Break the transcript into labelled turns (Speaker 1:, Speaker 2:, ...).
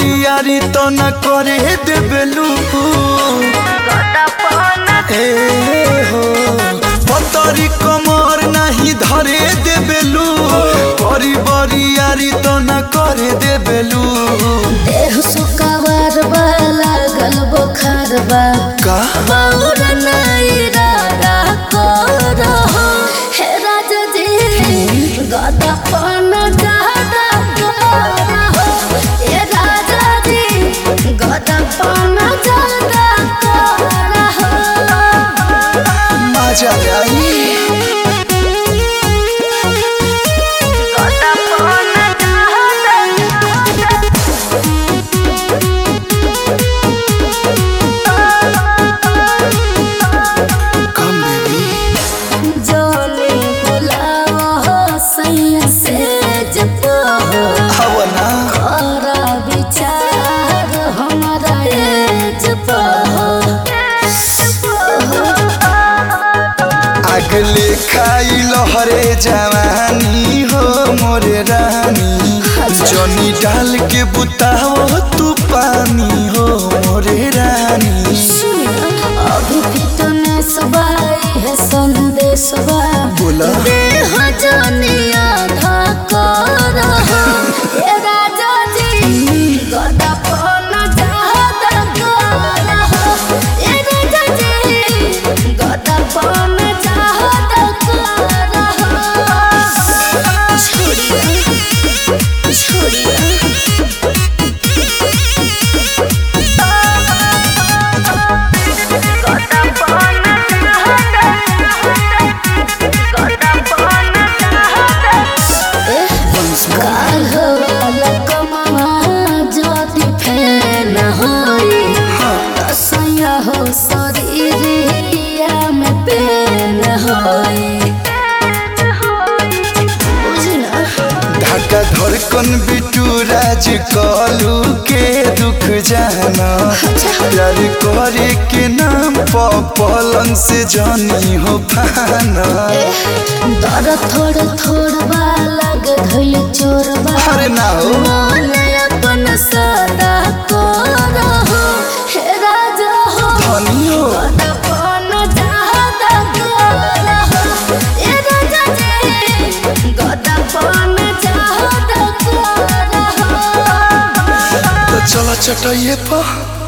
Speaker 1: बरियारी तो न करे देबेलू ए हो पतरी कमर नहीं धरे देबेलू बरी बरियारी तो न करे देबेलू
Speaker 2: देह सुकावार बा लागल बोखार बा
Speaker 1: का
Speaker 2: बाउर नाई रारा करहो हे राजा जी गदा पन जादा करहो हे राजा जी गदा पन जादा करहो
Speaker 1: मजा आई
Speaker 2: गदा पन जादा
Speaker 1: कम बेबी
Speaker 2: जोली बुलाओ सैया से जपो
Speaker 1: हवना
Speaker 2: खरा विचार हमारा ये जपो
Speaker 1: अगले खाई लहरे जवानी हो मोरे रानी जनी डाल के बुताओ तू पानी हो मोरे रानी
Speaker 2: अभी फिटनेस बाई है संदेश बा
Speaker 1: बोला
Speaker 2: देह जनिया धा करहो ये राजा जी गदा पन जादा करहो ये राजा जी गदा पन जादा करहो छोड़िया छोड़िया गदा पन जादा गदा पन जादा काल वाला कमवा ज्योति फैन होई कसैया हो शरीरिया में पेन होई बुझना
Speaker 1: ढाका धड़कन बिटू राज कलू के दुख जाना प्यार करे के नाम प पलंग से जानी हो पाना
Speaker 2: दर थोड़ थोड़ बा लग धइल चोर बा
Speaker 1: अरे ना हो
Speaker 2: मन अपन सदा को रहो हे राजा हो
Speaker 1: धनी हो
Speaker 2: गदपन जादा करहो ए राजा जी गदपन जादा करहो
Speaker 1: तो चलो चटाइए पा